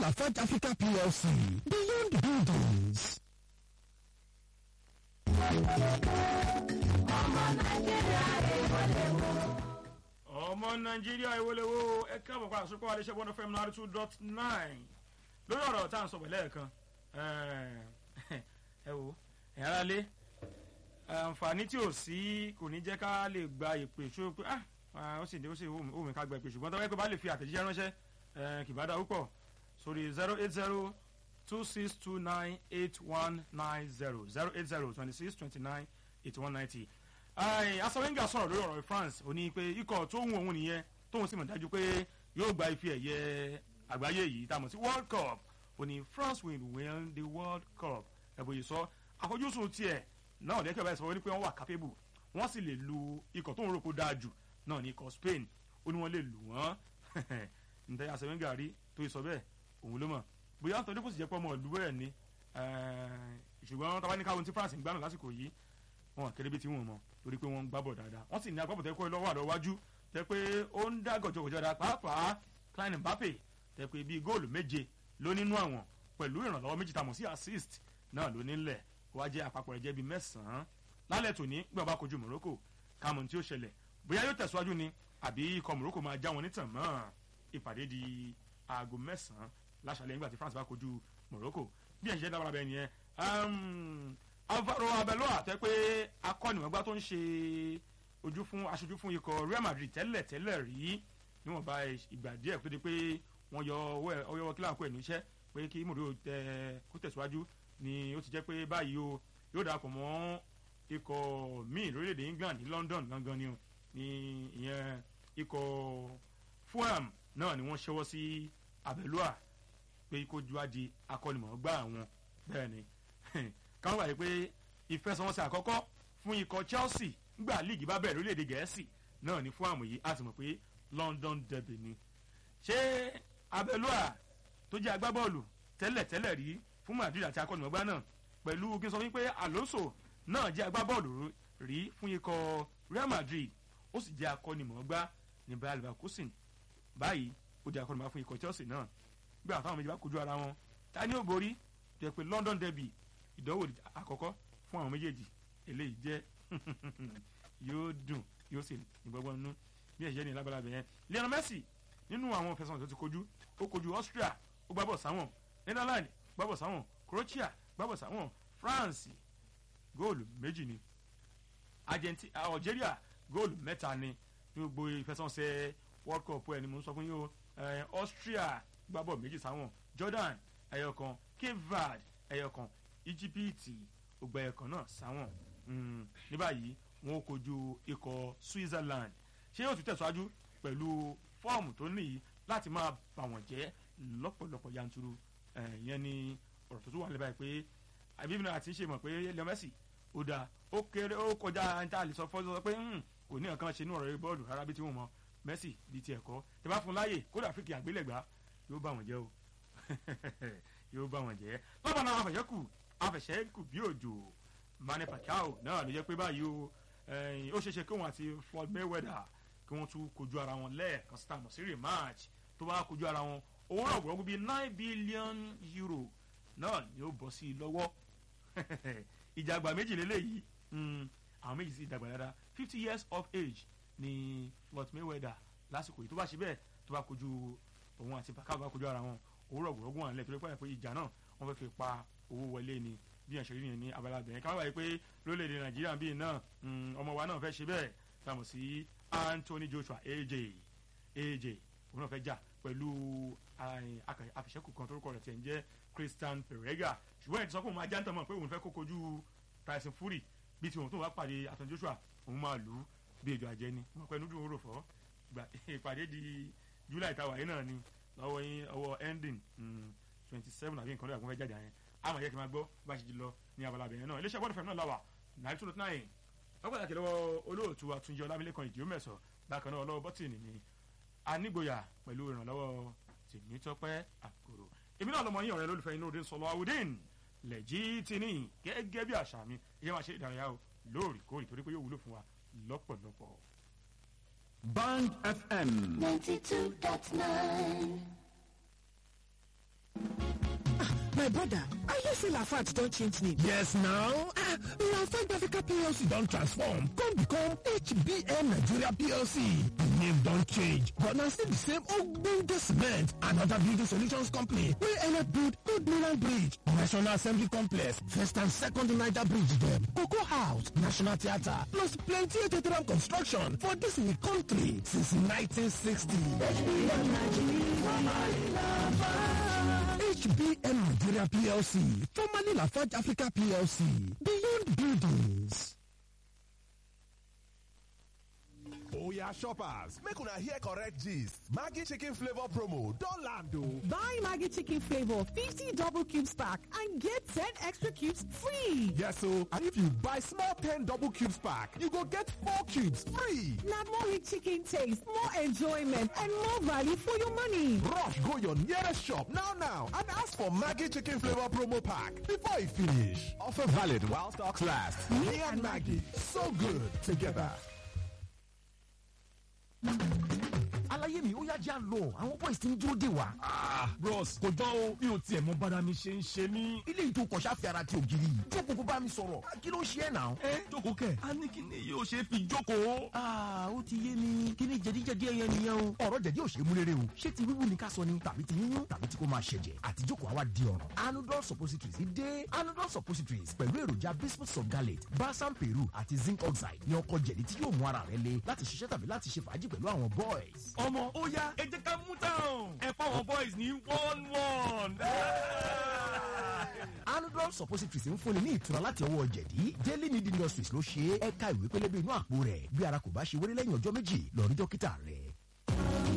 Lafarge Africa PLC beyond buildings. ọmọ nàìjíríà ìwọlẹ́wọ́ ẹ káàbọ̀ padà sókò àdéṣe one fm nine two dot nine lórí ọ̀rọ̀ tá à ń sọ pẹ̀lẹ́ ẹ̀kan ẹ wo ẹ̀yà ara lé àǹfààní tí ò sí kò ní jẹ́ ká lè gba ìpè ṣó pé ah ó sì ó sì wù mí ká gba ìpè ṣùgbọ́n tọ́wọ́ pé bá lè fi àtẹ̀jíṣẹ́ ránṣẹ́ kì bá dá púpọ̀ sórí zero eight zero two six two nine eight one nine zero zero eight zero twenty six twenty nine eighty one ninety asawenga sọ̀rọ̀ lórí ọ̀rọ̀ france ó ní pé ikọ̀ tó ń wọ òun nìyẹn tóun sì mọ̀ dájú pé yóò gba ife ẹ̀yẹ àgbáyé yìí tá a mọ̀ sí world cup ó ní france will win the world cup ẹ̀bùn yìí sọ àfojúsùn tiẹ̀ náà lẹ́kẹ̀ báyìí sọ wọ́n ní pé wọ́n wà capable wọ́n sì lè lu ikọ̀ tó ń rò kó dáa jù náà ní ikọ̀ spain ó ní wọ́n lè lù wọ́n ǹtẹ́ asawenga rí tó sọ bẹ́ẹ̀ òun ló mọ̀ bóyá nítorí kò sì jẹ́ pé ọmọ ìlú bẹ́ẹ̀ ni ṣùgbọ́n tábà ní káwọn tí france ń gbádùn lásìkò yìí wọn kéré bí tí wọn mọ torí pé wọn ń gbábọ̀ dáadáa wọ́n sì ní agbábọ̀ tẹ́ kó lọ́wọ́ àdó wájú tẹ́ pé ó ń dá gọ̀jọ̀gọ̀jọ̀ dáa pàápàá klein mbappe tẹ́ pé bíi góòlù méje ló nínú àwọn pẹ̀lú ìrànlọ́wọ́ méjì tàmọ̀ sí assist náà ló nílẹ̀ wá jẹ́ àpapọ̀ rẹ̀ jẹ́ bíi mẹ́sàn-án lálẹ́ tòní gbé ọba kojú morocco kàmú tí ó ṣẹlẹ̀ bóyá yóò tẹ̀síwájú ni àbí ikọ̀ morocco máa já wọn nítàn mọ́ ìpàdé di aago mẹ́sàn-án láṣàlẹ̀ nígbà tí france bá kojú morocco bí ẹ̀ ń ṣe dábàrà bẹ́ẹ̀ nìyẹn alvaro abeloa tẹ pé akọ́nìmọ̀gbá tó ń ṣe ojú fún aṣojú fún ikọ̀ real madrid tẹ́lẹ̀ tẹ́lẹ̀ rí níwọ̀nba ìgbà díẹ̀ tó di pé wọ́n yọ ọwọ́ kíláàkó ẹ̀ níṣẹ́ pé kí mòdó tẹ kó tẹ̀síwájú ni ó ti jẹ́ pé báyìí o yóò darapọ̀ mọ́ ikọ̀ míì lórílẹ̀‐èdè england ní london gangan ni ní ìyẹn ikọ̀ fulham náà ni wọ́n ṣẹ́wọ́ sí abeloa pé kó ju adi akọ́nìmọ̀gbá àwọn bẹ́ẹ̀ ni káwọn gbà yìí pé ìfẹsẹ̀wọnsẹ̀ àkọ́kọ́ fún ikọ̀ chelsea ngbà líìgì bá bẹ̀rẹ̀ lórílẹ̀‐èdè gẹ̀ẹ́sì náà ní fún àmọ̀ yìí a sì mọ̀ pé london derby ni. ṣé abẹ́lúà tó jẹ́ agbábọ́ọ̀lù tẹ́lẹ̀ tẹ́lẹ̀ rí fún madrid àti akọ́nìmọ̀gbá náà pẹ̀lú kí n sọ wípé alonso náà jẹ́ agbábọ́ọ̀lù rí fún ikọ̀ real madrid ó sì jẹ́ akọ́nìmọ̀gbá ní bayer leverkusen báyìí ó jẹ́ akọ́nìmọ̀gbá fún ikọ̀ chelsea náà gbé àtàwọn méjì bá kojú ara wọn ta ni ó borí jẹ́ pé london derby ìdánwò àkọ́kọ́ fún àwọn méjèèjì eléyìí jẹ́ yóò dùn yóò sì ní gbọ́gbọ́n nínú bí ẹ̀ṣẹ̀ ní lábala bẹ̀yẹn lionel messi nínú àwọn fẹsàn tó ti kojú ó kojú austria ó gbábọ̀ sáwọn netherlands gbábọ̀ sáwọn croatia gbábọ̀ sáwọn france góòlù méjì ni argentina algeria góòlù mẹ́ta ni ní gbogbo ìfẹsànṣẹ́ world cup ẹ̀ ni mo ń sọ fún yín o austria gbábọ̀ méjì sáwọn jordan ẹ̀yọ̀kan cape verde ẹ̀yọ̀kan íjíbítì ògbà ẹ̀kan náà sáwọn ní báyìí wọn ò kojú ikọ̀ switzerland ṣé yóò tún tẹ̀síwájú pẹ̀lú fọ́ọ̀mù tó níyì láti máa bà wọ́n jẹ́ lọ́pọ̀lọpọ̀ yanturu ìyẹn ni ọ̀rọ̀ tó tún wà lẹ́bàá pé àbíbí àti ṣe mọ̀ pé leo messi ó da ó kéré ó kọjá níta àlè sọ fọ́sọ pé kò ní nǹkan ṣe ní ọ̀rọ̀ bọ́ọ̀lù rárá bí tí wọ́n mọ messi bíi ti ẹ̀kọ́ tẹ bá fún láàyè kódà fíkì àgbélẹ̀gbá yóò bà wọ́n jẹ́ o yóò bá wọn jẹ́ lọ́bàá náà afẹ̀ṣẹ́kù afẹ̀ṣẹ́kù bí òjò mani pacquiao náà ló jẹ́ pé báyìí o ó ṣeéṣe kí wọn àti floyd mayweather kí wọ́n tún kojú ara wọn lẹ́ẹ̀kan sí tàmọ̀ sí rematch tó bá kojú ara wọn owó náà gbọ́dọ̀ bíi nine billion euro náà ni ó bọ́ sí i lọ́wọ́ ìjàgbá méjì lélẹ́yìí àwọn méjì sì dàgbà dáadáa fifty years of age ni floyd mayweather lásìkò yìí tó bá ṣe bẹ́ẹ̀ tó bá kojú òun àti pacquiao bá kojú ara wọn òwúrọ̀ gbọ̀rọ̀gùn wà nílẹ̀ torí pé pé ìjà náà wọ́n fẹ́ fi pa owó wọlé ni bí ẹ̀ṣẹ̀ rí yẹn ní abala bẹ̀rẹ̀ ká wáyé pé lórílẹ̀‐èdè nàìjíríà bíi náà ọmọ wa náà fẹ́ ṣe bẹ́ẹ̀ tàmù sí anthony joshua aj aj òun náà fẹ́ jà pẹ̀lú àfìṣẹ́kù kan torúkọ rẹ̀ tiẹ̀ ń jẹ́ christian perega ṣùgbọ́n ẹ̀ ti sọ pé òun máa jáǹtà mọ̀ pé òun fẹ́ kó kojú tyson fury bí tiwọn tó wá pàdé anthony joshua òun máa lù ú bí ejò àjẹ́ ni wọ́n pẹ́ nudun oró fọ́ ìpàdé di july tàwa yìí náà ni lọ́wọ́ yín ọwọ́ ending twenty seven àbí nǹkan lóyè àgùnfẹ́ jáde yẹn àmọ̀ yẹ kí n máa gbọ́ bá a ṣe lọ ní abala bẹ̀rẹ̀ náà iléeṣẹ́ bọ́ọ̀lù fẹ́mi náà làwà nine two nine wọ́n pàtàkì lọ́wọ́ olóòtú àtúnjẹ ọlámilẹ́kan ìdí mẹ́sọ̀ bákan náà ọlọ́wọ́ bọ́tìnì ni anígboyà pẹ̀lú ìrànlọ́wọ́ tèmítọ́pẹ́ àkòrò èmi náà lọmọ yín ọ̀rẹ́ lólùfẹ́ inú òde sọlọ awudin lẹ́jì tìní gẹ́gẹ́ bí àṣà mi ìyẹn máa ṣe ìdárayá o lóòrèkóòrè torí pé yóò wúlò fún wa lọ́pọ̀lọpọ̀. Band FM. ninety two dot nine. My brother, I hear say Lafarge don change name. Yes now, ah, Lafarge Africa PLC don transform come become HBM Nigeria PLC. The name don change but na still the same ogbonge cement and other building solutions company wey help build Good Milan Bridge, National Assembly Complex, First and Second Niger Bridge dem, Cocoa House, National Theatre plus plenty ethiopian construction for dis we country since 1960. HBM Nigeria PLC, formerly Lafarge Africa PLC, Beyond Buildings. oya shoppers make una hear correct gist maggi chicken flavour promo don land o. Buy Maggie Chicken Flavor 50 double cubes pack and get 10 extra cubes free. yes o and if you buy small ten double cubes pack you go get four cubes free. Now more rich chicken taste, more enjoyment, and more value for your money. rush go your nearest shop now now and ask for maggi chicken flavour promo pack before e finish. offer valid while stocks last. me and maggi so good together. aláyé mi ó yá já lọ àwọn boys ti ń dúró dè wá. bros kò jọ o mi ò tiẹ̀ mọ bára mi ṣe ń ṣe mí. ilé ìtò kọ̀ṣà fi ara ti ògiri yìí jókòó kó bá mi sọ̀rọ̀ kí ló ń ṣe ẹ̀ náà. ẹ jókòó kẹ a ní kí ni yóò ṣe fi jókòó. aa ó ti yé mi kí ni jẹ̀díjẹ̀dí ẹyẹ nìyẹn o. ọ̀rọ̀ jẹ̀dí ò ṣe é mú rere o ṣé ti wíwú ni ká sọ ni tàbí ti yíyún tàbí tí kò máa ṣẹ̀jẹ̀ àti jókòó àwa di ọ̀ràn. anudol suppositories dé anudol suppositories pẹ̀lú èròjà bismuth sulgalate balsam peru àti zinc oxide ní ọkọ̀ jẹ̀dí tí yóò mú ara rẹ le láti ṣiṣẹ́ tàbí láti ṣe fàájì pẹ̀lú àwọn boys. ọmọ ó yá ẹ jẹ́ ká mú táwọn ẹ fáwọn boys ní one one. anudol suppositories ń fúnni ní ìtura láti ọwọ́ jẹ̀dí daily need industries ló ṣe é ẹ̀ka ìwé pélébé inú àpò rẹ̀ bí ara kò bá ṣe wéré lẹ́yìn ọjọ́ méjì lọ rí dókítà rẹ̀.